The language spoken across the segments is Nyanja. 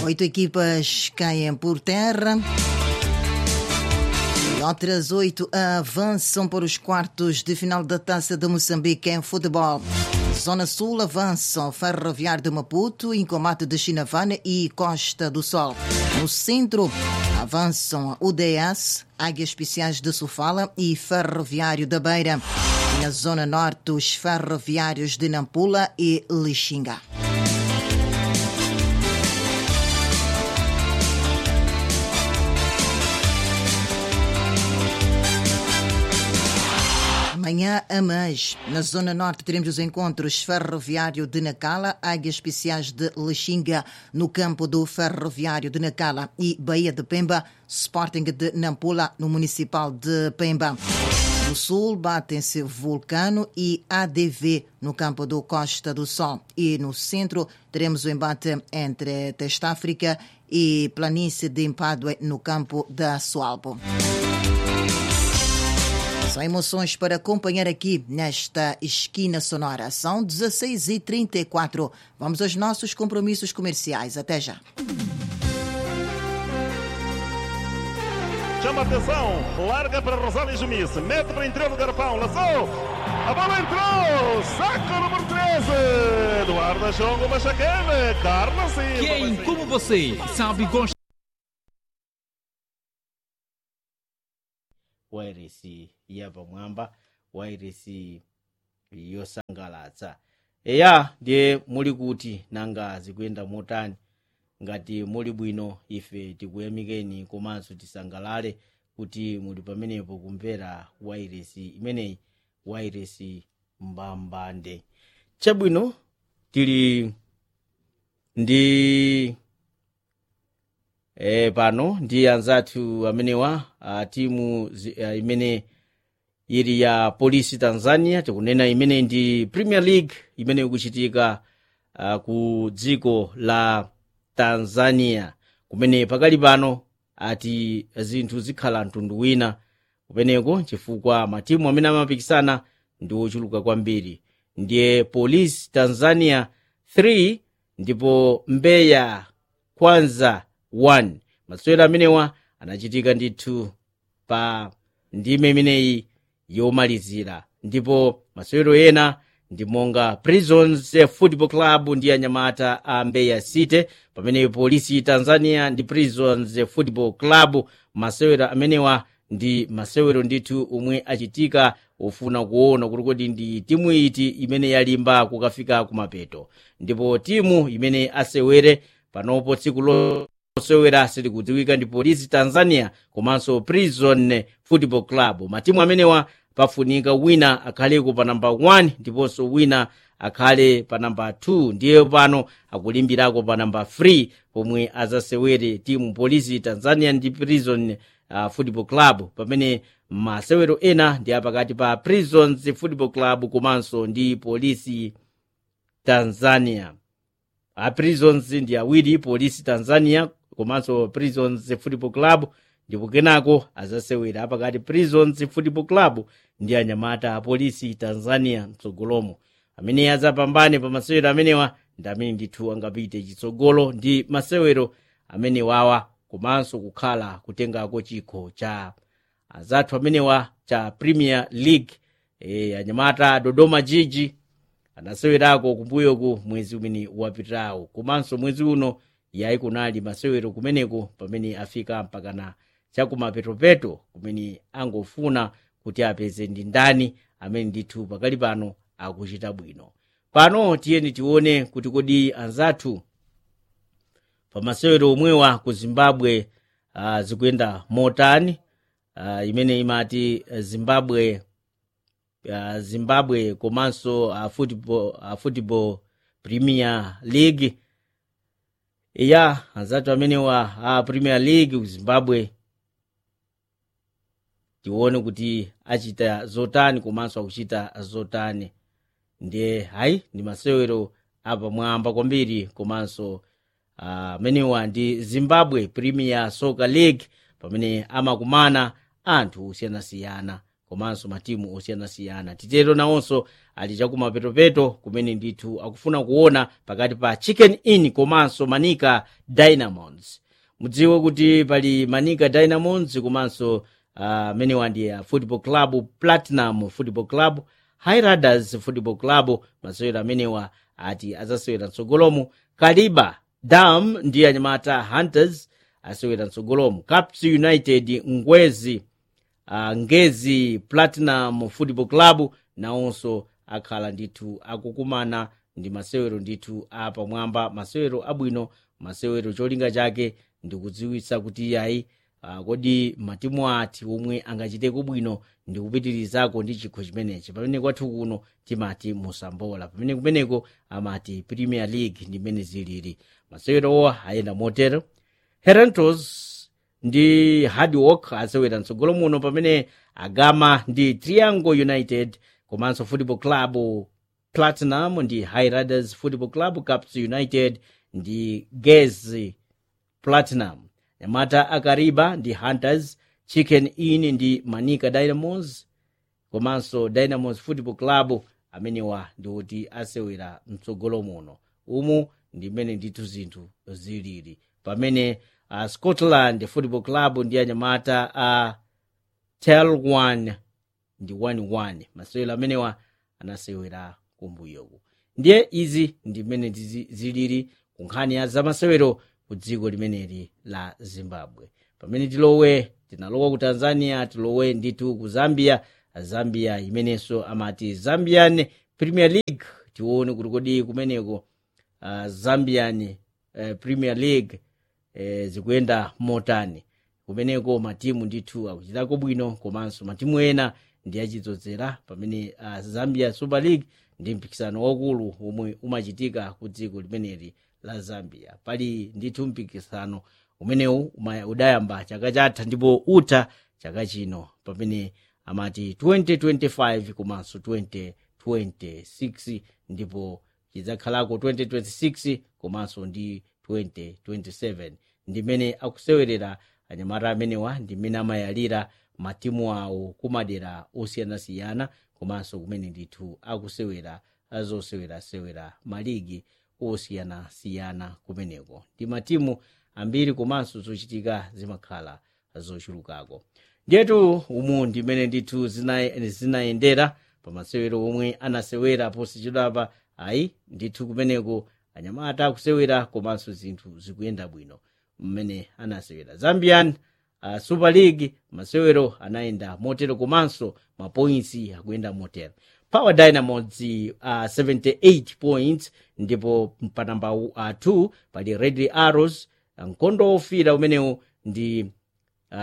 Oito equipas caem por terra. E outras oito avançam para os quartos de final da Taça de Moçambique em futebol. Zona Sul avançam Ferroviário de Maputo, Incomate de Chinavana e Costa do Sol. No centro avançam UDS, Águias Especiais de Sofala e Ferroviário da Beira. E na Zona Norte, os ferroviários de Nampula e Lixinga. Amanhã a mais. Na Zona Norte teremos os encontros Ferroviário de Nacala, Águias Especiais de Lexinga, no campo do Ferroviário de Nacala e Bahia de Pemba, Sporting de Nampula, no Municipal de Pemba. No sul batem-se Vulcano e ADV no campo do Costa do Sol. E no centro teremos o embate entre Testa-África e Planície de Empadue no campo da Sualbo. São emoções para acompanhar aqui nesta esquina sonora. São 16h34. Vamos aos nossos compromissos comerciais. Até já. Chama atenção, larga para Rosália Jumice, mete para interior do garrafão, lançou, a bola entrou, saco número 13, Eduardo Jongo Machacane, Carlos Silva. Quem, como você, sabe gosta wairesi yapamwamba wairesi yosangalatsa eya ndiye muli kuti nanga zikuyenda motani ngati muli bwino ife tikuyamikeni komanso tisangalale kuti muli pamenepo kumvera wairesi imeneyi wairesi mbambande chabwino tili ndi e, pano ndi anzathu amenewa a timu zi- a, imene ili ya polisi tanzania tikunena imene ndi premier league imene ikuchitika uh, ku dziko la tanzania kumene pakali pano ati zinthu zikhala mtundu wina kumeneko chifukwa matimu amene amapikisana ndi ochuluka kwambiri ndiye polisi tanzania 3 ndipo mbeya kwanza 1 masewero amenewa anachitika ndithu pa ndime imeneyi yomalizira ndipo masewero ena ndi monga prisons football club ndi anyamata a mbeya city pamene polisi tanzania ndi prisons football club masewero amenewa ndi masewero ndithu omwe achitika ofuna kuona kuti kodi ndi timu iti imene yalimba kukafika kumapeto ndipo timu imene asewere panopo tsiku losewera silikudziwika ndi polisi tanzania komanso prison football club matimu amenewa pafunika wina akhaleko pa namba 1 ndiponso wina akhale pa namba 2 ndiye pano akulimbirako pa namba 3 pomwe azasewere timu polisi tanzania ndi prison uh, football club pamene masewero ena ndi apakati pa prisons football club komanso ndi polisi tanzania a prisons ndi awiri polisi tanzania komanso prisons football club ndipo kenako azasewera apakati prisons football club ndi anyamata a polisi tanzania mtsogolomo amene azapambane pa masewero amenewa ndi amene ndithu angapite chitsogolo ndi masewero amenewawa komanso kukhala kutengako chikho cha azathu amenewa cha premier league e, anyamata dodoma jiji anasewerako kumbuyoku mwezi umene wapitawo komanso mwezi uno yayi kunali masewero kumeneko pamene afika mpakana chakumapetopeto kumene angofuna kuti apeze ndi ndani amene ndithu pakali pano akuchita bwino pano tiyeni tione kuti kodi anzathu pa masewero omwewa ku zimbabwe uh, zikuyenda motani uh, imene imati uh, zimbabwe uh, zimbabwe komanso uh, football, uh, football premier league iya anzathu amenewa a uh, premier league ku zimbabwe tione kuti achita zotani komanso akuchita zotani ndiye hayi ndi masewero apamwamba kwambiri komanso amenewa uh, ndi zimbabwe premier soccer league pamene amakumana anthu osiyanasiyana komanso matimu osiyanasiyana titero nawonso ali chakumapetopeto kumene ndithu akufuna kuona pakati pa chicken inn komanso manika dynamos mudziwe kuti pali manika dynamos komanso amenewa uh, ndi uh, football club platinum football club highriders football club masewero amenewa ati azasewera mtsogolomo kaliba dam ndi anyamata hunters asewera mtsogolomo caps united ngwezi uh, ngezi platinum football club nawonso akhala ndithu akukumana ndi masewero ndithu apamwamba masewero abwino masewero cholinga chake ndikudziwitsa kuti iyayi uh, kodi matimu ati omwe angachiteko bwino ndikupitirizako ndi chikho chimenechi pamene kwathu kuno timati musambola pamene kumeneko amati premier league ndimene zilili masewerowa ayenda motero herentos ndi hard work asewera mtsogolo muno pamene agama ndi triangle united komanso football club platinum ndi highriders football club caps united ndi gezi platinum nyamata akariba ndi hunters chicken inn ndi manika dynamos komanso dynamos football club amenewa ndikuti asewera mtsogolo muno umu ndimene ndithu zinthu zilili pamene uh, scotland football club ndi anyamata a uh, tel 1 ndi 11 masewero amenewa anasewera kumbuyoku ndiye izi ndimene zilili ku nkhani ya zamasewero ku dziko limeneli la zimbabwe pamene tilowe tinalowa ku tanzania tilowe ndithu ku zambia zambia imenenso amati zambian premier league tione kuti kodi kumeneko uh, zambian uh, premier league uh, zikuyenda motani kumeneko matimu ndithu akuchitako bwino komanso matimu ena ndi achidzozera pamene uh, zambia super league ndi mpikisano waukulu omwe umachitika ku dziko limeneli la zambia pali ndithu mpikisano umenewu udayamba chaka chatha ndipo utha chaka chino pamene amati 2025 komanso 2026 ndipo chidzakhalako 2026 komanso ndi 2027 ndimene akusewerera anyamata amenewa ndimene amayalira matimu awo kumadera osiyanasiyana komanso kumene ndithu akusewera azosewerasewera maligi osiyanasiyana kumeneko ndi matimu ambiri komanso zochitika zimakhala zochulukako ndiyetu umu ndimene ndithu zinayendera zina pamasewero omwe anasewera posachedwapa ayi ndithu kumeneko anyamata akusewera komanso zinthu zikuyenda bwino mmene anasewera zambian uh, super league masewero anayenda motero komanso mapoints akuyenda motero power dynamos uh, 78 points ndipo pa namba uh, 2 pali red arrows mkondo ofira umenewu ndi uh,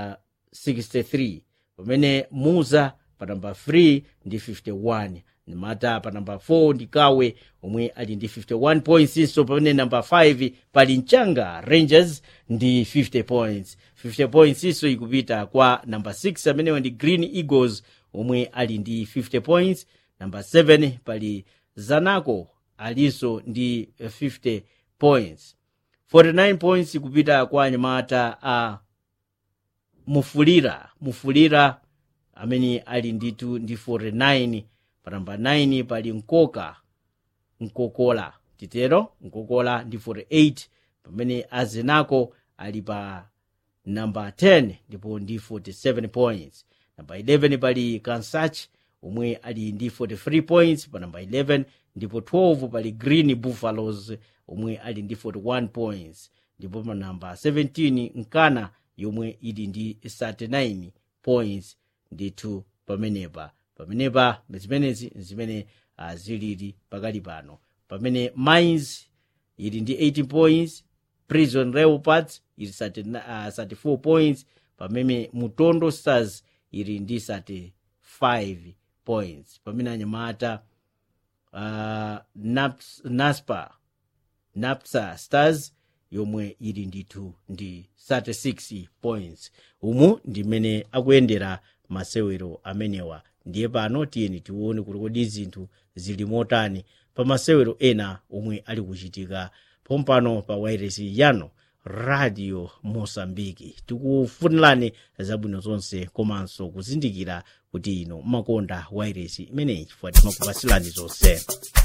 63 pamene muza pa namba 3 ndi 51 mata pa namba 4 ndi kawe omwe ali ndi 51 points iso pamene namba 5 pali mchanga rangers ndi 50 points 50 points iso ikupita kwa namba 6 amenewa ndi green eagles omwe ali ndi 50 points namba 7 pali zanaco alinso ndi 50 points 49 points kupita kwa anyamata a mufulira mufulira amene ali nditu ndi 49 pa namba 9 pali nkoka nkokola titero nkokola ndi 48 pamene azenako ali pa namba 10 ndipo ndi 47 points namba 11 pali kansach omwe ali ndi 43 points pa namba 11 ndipo 12 pali green buffaloes omwe ali ndi 41 points ndipo pa namba 17 nkana yomwe ili ndi 39 points ndithu pamenepa pamenepa zimenezi zimene uh, zilili pakali pano pamene mines ili ndi 18 points prison leopards ili 30, uh, 34 points pamene mutondo stars ili ndi 35 points pamene anyamata uh, Naps, naspa napsa stars yomwe ili ndithu ndi 36 points umu ndimene akuyendera masewero amenewa ndiye pano tiyeni tione kuti kodi zinthu zili motani pa masewero ena omwe ali kuchitika pompano pa wairesi yano radio mosambiki tikufunirani zabwino zonse komanso kuzindikira kuti ino makonda wairesi imeneyi chifukwa timakupasilani zonse